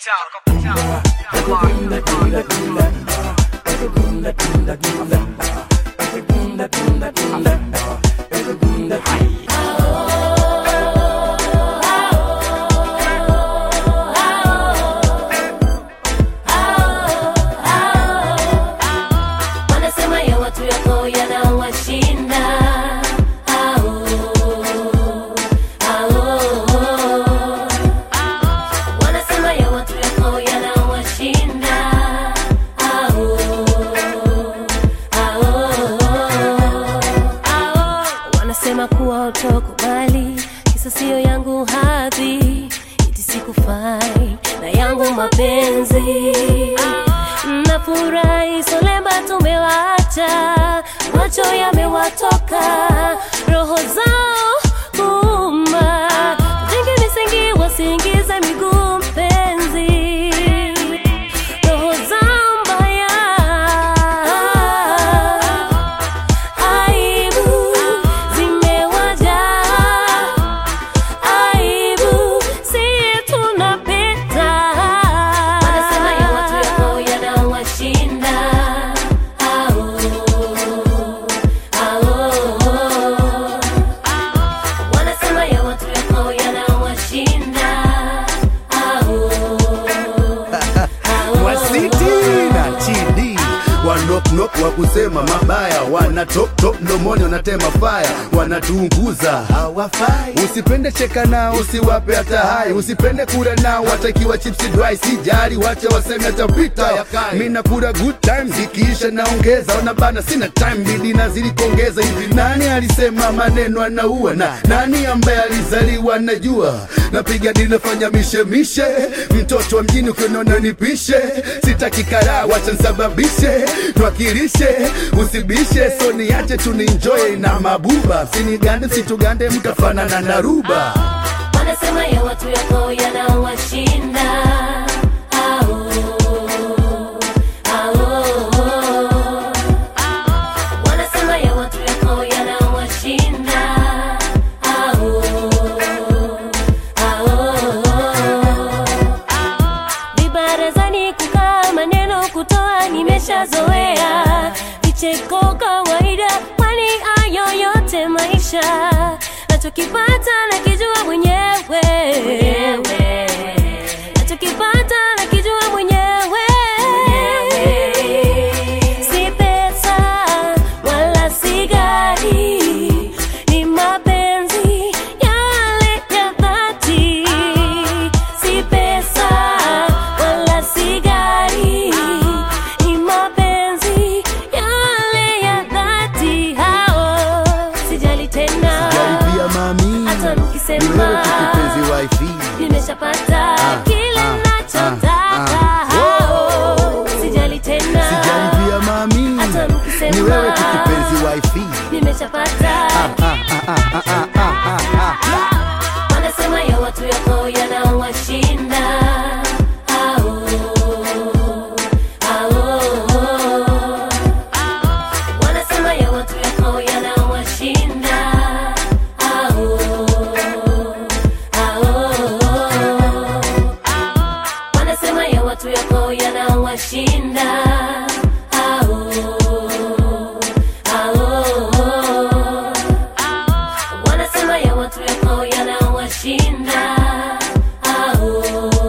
wanasema ya watu yako yanawashinda Au, au. wanasema ya watu yako yanawashinda Au, au. wanasema kuwa utokubali kisa siyo yangu hadhi iti sikufai na yangu mapenzi nafurahi solemba tumewacha macho yamewatoka roho zao kuuma vingi visingi wasiingize miguu mpenzi roho zao mbaya aibu zimewajaa aibu si tunapita wanasema ya watu yako yanawashinda au au wanasema ya watu yako yanawashinda au wasiti na chidi wanoknok wa kusema mabaya wana top top mdomoni wanatema faya wanatuunguza hawafai usipende cheka nao usiwape hata hai usipende kula nao watakiwa chipsi dry sijari wache waseme atapita mi nakula good time zikiisha naongeza ona bana sina time bidi nazidi kuongeza hivi nani alisema maneno anaua na nani ambaye alizaliwa najua napiga dili nafanya mishemishe mtoto wa mjini ukinona nipishe sitaki karaa wacha nsababishe twakilishe usibishe so niache tuninjoye na mabuba sinigande situgande mtafanana na ruba wanasema ya watu yako yanawashinda au au wanasema ya watu yako yanawashinda au au vibarazani kukaa maneno kutoa nimeshazoea vicheko kawaida kwani ayo yote maisha nachokipata nakijua mwenyewe nachokipata nakijua mwenyewe si pesa wala si gari ni mapenzi yale ya dhati si pesa wala si gari ni mapenzi yale ya dhati hao sijali tena jaribia mami hata ni mkisema wewe tu kipenzi wifi nimeshapata kile ah, nachotaka ah, hao sijali tena sijaribia mami hata mkisema ni wewe tu kipenzi wifi nimeshapata wanasema ya watu yako yanawashinda au au wanasema ya watu yako yanawashinda au au wanasema ya watu yako yanawashinda au au wanasema ya watu yako yanawashinda au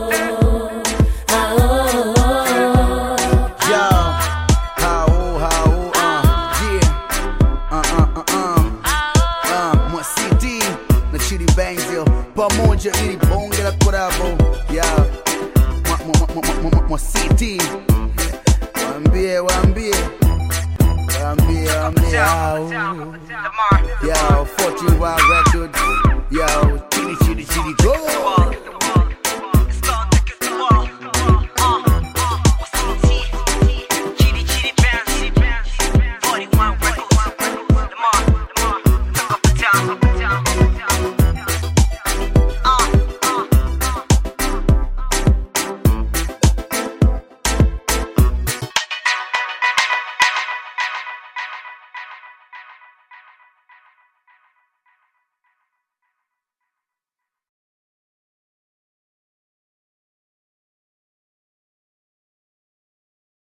au Yo, how, how, uh, yeah, uh, uh, uh, um, uh, mwa CD na Chidi Bangs yo, pamoja ili bonge la korabo, yeah, mwa, mwa, mwa, mwa, mwa, mwa CD, waambie, waambie, waambie, waambie, au, yo, 14 Wild Records, yo, Chidi, Chidi, Chidi, go.